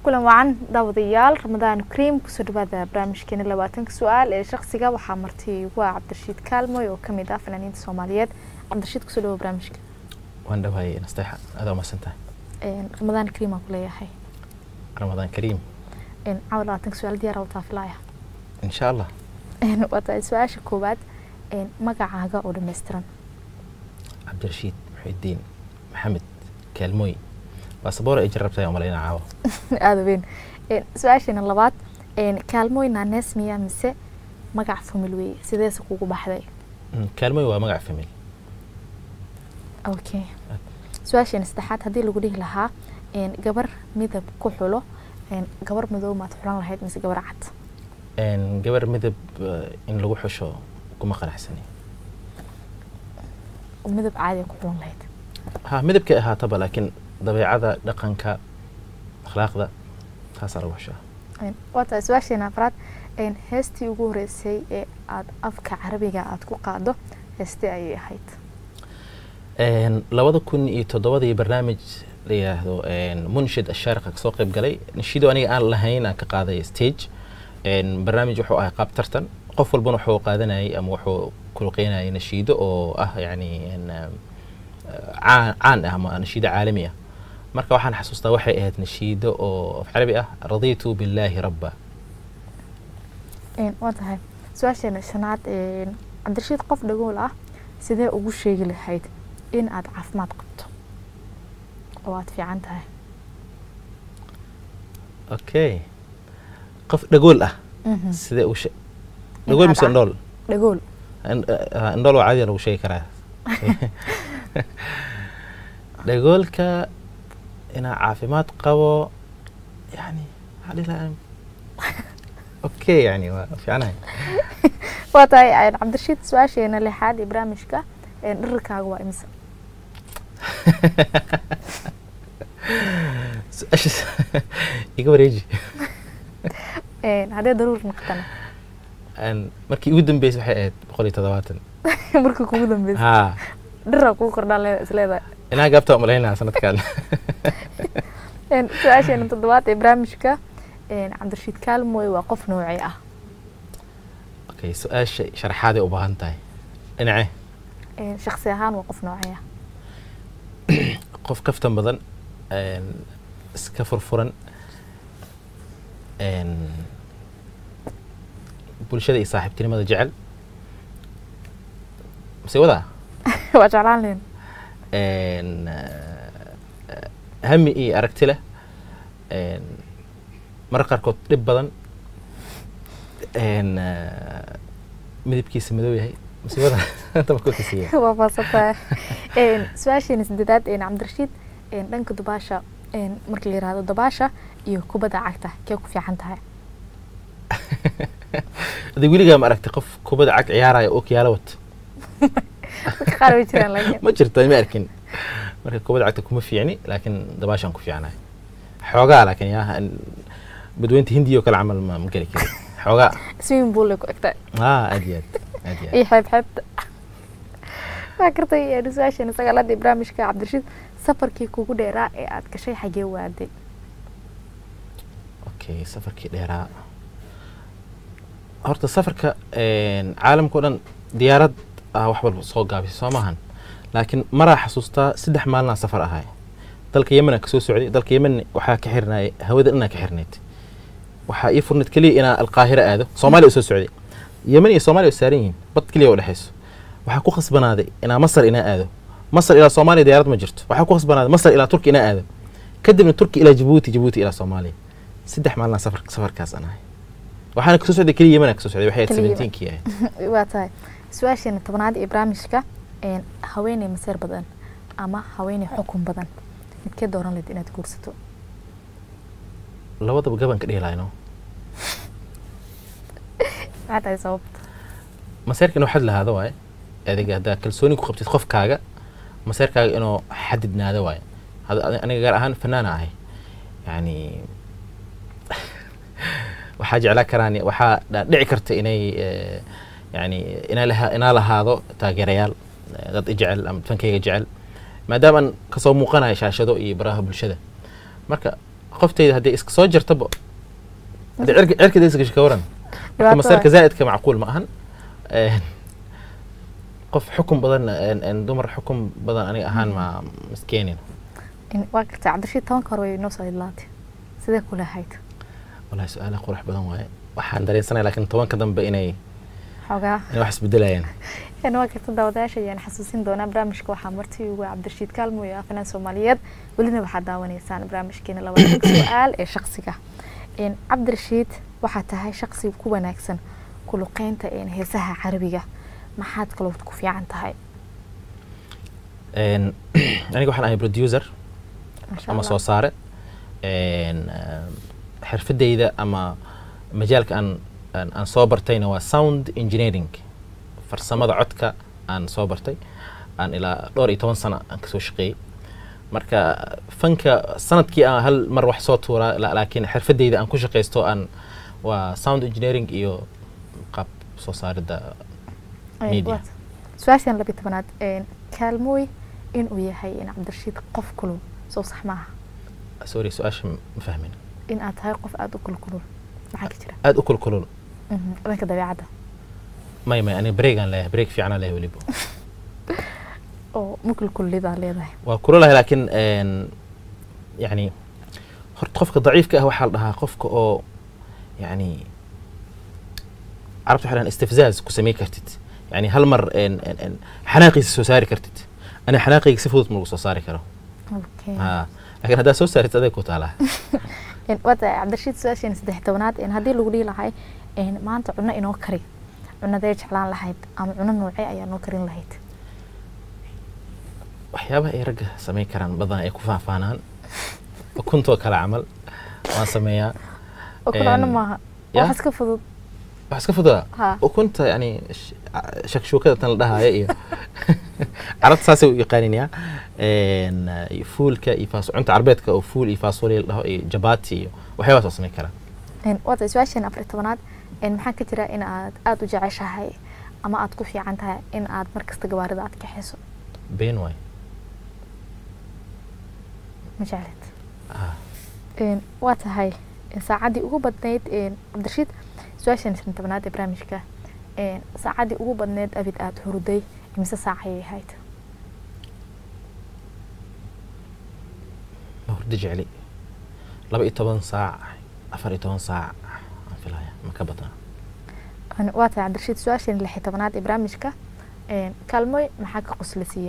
kulan wacan daawadayaal ramadaan kariim kusoo dhawaada barnaamijkeena labaatanka su-aal ee shaksiga waxaa marti ugu ah cabdirashiid kaalmoy oo kamid ah fanaaniinta soomaaliyeed cabdirashiid kusoo dhawo barnaamijka waan dhawaayay nasteexa adaa umadsantahay ramadaan kariim aan kuleeyahay ramadaan kariim caawa labaatanka su-aal diyaar wataa filaya insha allah waa tahay su-aasha koowaad magacaaga oo dhammaystiran cabdirashiid muxidiin maxamed kaalmooy baasaboor ay jarabtahay umalayna caawa aada weyn su-aasheena labaad kaalmooy naanees miya mise magac famil weeye sideese kugu baxday kaalmooy waa magac famil okay su-aasheena saddexaad haddii lagu dhihi lahaa gabar midab ku xulo gabar madow maad xulan lahayd mise gabar cad gabar midab in lagu xusho kuma qanacsani midab caadi ku xulan lahayd ha midabkay ahaataba laakiin dabeecada dhaqanka akhlaaqda taasaa lagu xushaa waa tahay su-aasheena afraad heestii ugu horeysay ee aada afka carabiga aada ku qaado heestii ayay ahayd labada kun iyo toddobadii barnaamij la yidhaahdo munshid ashaariqa kasoo qayb galay nashiido aniga aan lahayn aan ka qaaday stage barnaamij wuxuu ahay qaab tartan qof walbana wuxuu qaadanayay ama wuxuu kulqeynayay nashiido oo ah yani caan ah ama nashiido caalami ah marka waxaan xasuustaa waxay ahayd nashiido oo af carabi ah raditu billaahi rabba waa tahay su-aasheena shanaad cabdirashiid qof dhagool ah sidee ugu sheegi lahayd in aada caafimaad qabto oo aada fiican tahay okay qof dhagool ah sidee u dhagool mise indhool dhagool indhool waa caadiya lagu sheegi karaa dhagoolka inaa caafimaad qabo yani maxaa okay yani waa fiicanahay waa tahay cabdirashiid su-aasheena lixaad ee barnaamijka dhirirkaaga waa imisa su-aashaas iga wareeji haddee daruur noqotana markii ugu dambeysay waxay ahayd boqol iyo toddobaatan markii kugu dambeysay ha dhiraa kugu kordhaan leeda isleedahay inaa gaabta umalaynaa sanadkan su-aasheena toddobaad ee barnaamijka cabdirashiid kaalmooy waa qof noocee ah okay su-aasha sharaxaaday u baahan tahay dhinace shaksi ahaan waa qof noocee ah qof kaftan badan iska furfuran bulshada iyo saaxiibtinimada jecel mase wadaa waa jeclaan leen hami iyo aragti leh marar qaarkood dhib badan midabkiisa madow yahay mase wadaa tabakokiisiya waa faasatahay su-aasheena sideedaad cabdirashiid dhanka dubaasha marka la yirahdo dabaasha iyo kubadda cagta kee ku fiican tahay adi weligaa ma aragtay qof kubadda cag ciyaaraya oo kiyaalo wato dadka qaar way jiraan laakiin ma jirto ma arkin marka kubadda cagta kuma fiicni laakiin dabaashaan ku fiicnahay xoogaa laakiin yaa badweynta hindiya oo kale camal ma ma geli kari xoogaa swimming pool ay ku egtahay ha aad iyo aad aad iyo aad iyo xeeb xeebta waa kartay su-aasheena sagaalaad ee barnaamijka cabdirashiid safarkii kugu dheeraa ee aada gashay xagee waaday okay safarkii dheeraa horta safarka caalamka o dhan diyaarad ah wax walba soo gaabisay soo maahan laakiin maraa xasuustaa saddex maalinaa safar ahay dalka yemenaa kasoo socday dalka yemen waxaa ka xirnaayay hawada dhanaa ka xirnayd waxaa ii furnayd keliya inaa alqaahira aado soomaaliya usoo socday yemen iyo soomaaliya oo saaran yihiin bad keliya oo dhexeyso waxaa ku khasbanaaday inaa masar inaa aado masar ilaa soomaaliya diyaarad ma jirto waxaa ku khasbanaaday masar ilaa turki inaa aado kadibna turki ilaa jabuuti jabuuti ilaa soomaaliya saddex maalinaa safar safarkaas aan ahay waxaana kasoo socday keliya yemenaa kasoo socday waxay ahayd Keliya Yemen. seventeenkii ahayd waa tahay su-aasheena tobnaad ee barnaamijka haweeney maseer badan ama haweeney xukun badan midkee dooran layd inaad guursato labadaba gaban ka dheelaayno maxaa tahay sababta maseerka inuu xad lahaado waaye adiga haddaa kalsooni ku qabtid qofkaaga maseerkaaga inuu xadidnaado waaye Hada- ani- aniga gaar ahaan fanaana ahay yani waxaa jeclaa karaan waxaa dha- dhici karta inay eh, yani inaa laha- inaa lahaado taageerayaal eh, dad i jecel ama fankayga jecel maadaama aan kasoo muuqanayo shaashado iyo baraha bulshada marka qofteyda haddii iska soo jartaba haddii cirka cirkada iska gasho ka waran marka Dhibaato masaarka waay. zaa'idka macquul ma ahan Een, qof xukun badan een- een dumar xukun badan aniga ahaan ma miskeenin In- waa gartay cabdirashiid tobanka hore way inoo soo idlaatay sidee kula ahayd wallahi su-aalaha qurux badan waaye waxaan dareensanaya laakiin tobanka dambe inay xoogaa inay wax isbedelayaan een waa garta daawadayaasha ayaan xasuusin doonaa barnaamijka waxaa marti ugu ah cabdirashiid kaalmo iyo afanaan soomaaliyeed welina waxaad daawanaysaan barnaamijkeena labaatanka su-aal ee shaqsiga een cabdirashiid waxaa tahay shaqsi ku wanaagsan ku luqeynta een heesaha carabiga maxaad kaloo ku fiican tahay Een, aniga waxaan ahay producer Masha ama Allah. soo saare Een, eh, xirfadeyda ama majaalka aan aan aan soo bartayna waa sound engineering farsamada codka aan soo bartay aan ilaa dhowr iyo toban sano aan kasoo shaqeeyey marka fanka sanadkii aan hal mar wax soo tuuraa la- laakiin xirfadeyda aan ku shaqeysto aan waa sound engineering iyo qaab soo saaridda Een, media. waad- su-aashan labiyi tobanaad een kaalmooy inuu yahay in cabdirashiid qof kulul soo sax maaha sorry su-aasha ma fahmin in aad tahay qof aada u kulkulul maxaa ka jira aada u kulkulul Mhm, dhanka dabeecadda may may aniga breegaan leeyahay breeg fiicana leeyahay weliba oo mukulkulidaa leedahay waa kululahay laakiin een, yani horta qofka daciifka ah waxaa la dhahaa qofka oo yani carabta waxay dhahaan istifzaaz ku samey kartid yani hal mar een, een, een, xanaaqiisa soo saari kartid aniga xanaaqayga si fudud ma lagu soo saari karo okay ha laakiin haddaad soo saarid aday ku taalaa Een, waa tahay cabdirashiid su-aasheena saddex tobanaad een haddii lagu dhihi lahay een maanta cuno inoo kari cunadee jeclaan lahayd ama cuno noocee ayaa noo karin lahayd waxyaabaha ay ragga samayn karaan badan ay ku faahfaanaan ukuntoo kale camal waan sameeyaa oo kale cuno Een, maaha ya? wax iska fudud wax iska fududa Ha. ukunta yani sh- a- shakshuukada tan la dhahaya iyo carabta saasay u yaqaaninyaa Een, iyo fuulka iyo faas cunta carbeedka oo fuul iyo faasoli la dhaho iyo jabati iyo waxyaabahaas waa samayn karaa Een, waa tahay su-aasheena afar iyo tobanaad een maxaa ka jira in aad aada u jeceshahay ama aad ku fiican tahay in aad markasta gawaarida aad kaxayso been waay ma jeclid Ah, Een, waa tahay een, saacaddii ugu badnayd een, cabdirashiid su-aashan shan tobnaad ee barnaamijka een, saacaddii ugu badnayd abid aada hurday imise saac ayay ahayd ma hurdo jecli laba iyo toban saac afar iyo toban saac aan filaya ma ka badnaa Een, waa tahay cabdirashiid su-aashan lix iyo tobnaad ee barnaamijka een, kaalmoy maxaa ka qoslisiiya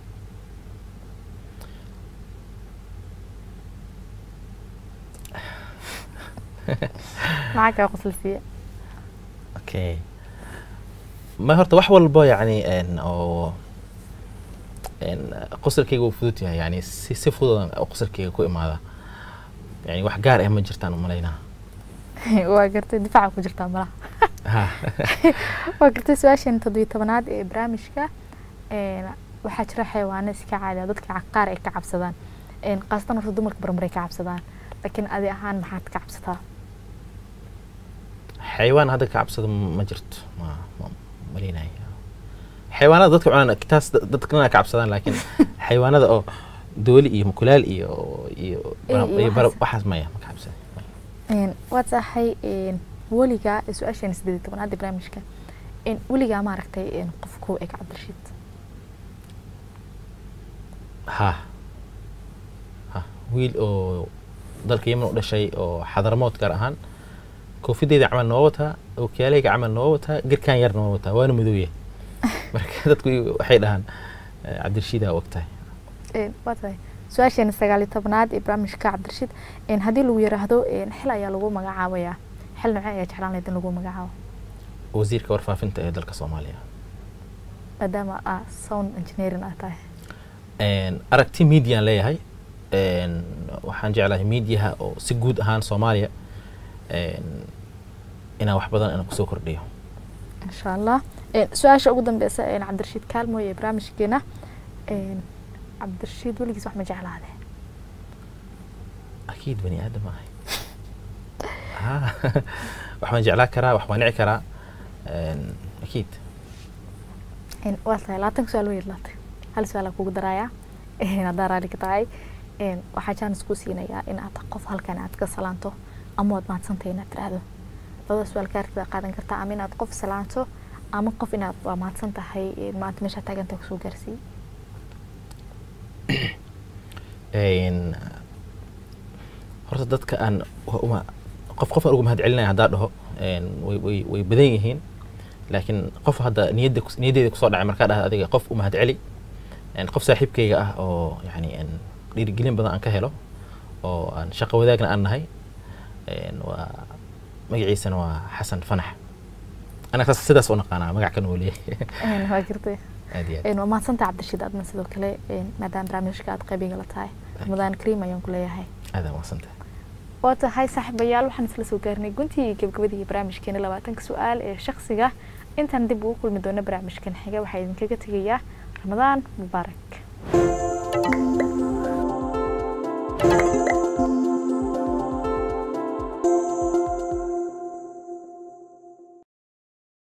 maxaa kaa qoslisiiya okay ma horta wax walba yani een, oo een, qosolkayga wuu fudud yahay yani si si fududan oo qosolkayga ku imaada yani wax gaar ah ma jirtaan umalaynaa waa gartay difaaca ku jirtaa malaha ha waa gartay su-aashan toddobiyo tobanaad ee barnaamijka een, waxaa jira xayawaano iska caadi ah dadka ca- qaar ay ka cabsadaan een, khaasatan horta dumarka barmaray ka cabsadaan laakiin adi ahaan maxaad ka cabsataa xayawaan hadda ka cabsada ma jirto ma ma malaynaya xayawaanada dadka cunaan taas da- dadkana ka cabsadaan laakiin xayawaanada oo dooli iyo mukulaal iyo iyo Iyo- iyo iyo bara- waxaas. waxaas maya ma ka cabsada Een, waa tahay een, weligaa ee su-aashan sideed iyo tobanaad ee barnaamijka een, weligaa ma aragtay een, qof ku eg cabdirashiid ha ha wiil oo dalka yemen u dhashay oo xadaramood gaar ahaan koofideyda camal noo wataa okiyaaleyga camal noo wataa girkaan yar noo wataa waana madowya marka dadku waxay dhahaan eh, cabdirashiidaa og tahay Een, waa tahay su-aashan sagaal iyo tobanaad ee barnaamijka cabdirashiid een, haddii lagu yiraahdo een, xil ayaa lagu magacaabayaa xil noocee ayaa jeclaan lahayd in lagu magacaabo wasiirka warfaafinta ee dalka soomaaliya maadaama aa sound engineering aad tahay Een, aragti mediaan leeyahay Een, waxaan jeclahay mediaha oo si guud ahaan soomaaliya een, inaan wax badan inaan kusoo kordhiyo insha allah Een, su-aasha ugu dambeysa een, cabdirashiid kaalmooy ee barnaamijkeena een, cabdirashiid weligiis wax ma jeclaade akiid bani aadam ahay Ha, wax waan jeclaan karaa wax waan nici karaa Een, akiid Een, waa tahay labaatan su-aal way idlaatay hal su-aal aan kugu daraaya Een, haddaa raali ka tahay een, waxaa jaanis ku siinayaa in aad qof halkan aad ka salaanto ama waad mahadsantahay inaad tiraahdo labada su-aal kaartida qaadan kartaa ama inaad qof salaanto ama qof inaad waa mahadsan tahay een, maanta meeshaa taaganta kusoo gaarsiiyey Een, horta dadka aan wa- uma- qof qof aan uga mahad celinaya haddaa dhaho een, way way way badan yihiin laakiin qof hadda niyadda kus- niyaddeeda kusoo dhacay markaa dhaha adiga qof u mahad celi een, qof saaxiibkayga ah oo yani een, dhiirigelin badan aan ka helo oo aan shaqo wadaagna aan nahay een, waa magaciisana waa xasan fanax anaga saas- sidaas u naqaanaa magac kan uu leeyahay Een, waa jirtay aad iyo aad een, waa mahadsantahay cabdirashiid adna sidoo kale een, maadaama barnaamijka aad qaybiga la tahay ramadaan kariim ayaan ku leeyahay aad aa mahadsantahay waa tahay saaxiibayaal waxaan isla soo gaarnay guntii iyo gabagabadii barnaamijkeena labaatanka su-aal ee shakhsiga intaan dib ugu kulmi doono barnaamijkan xiga waxaa idinkaga tegayaa ramadaan mubaarak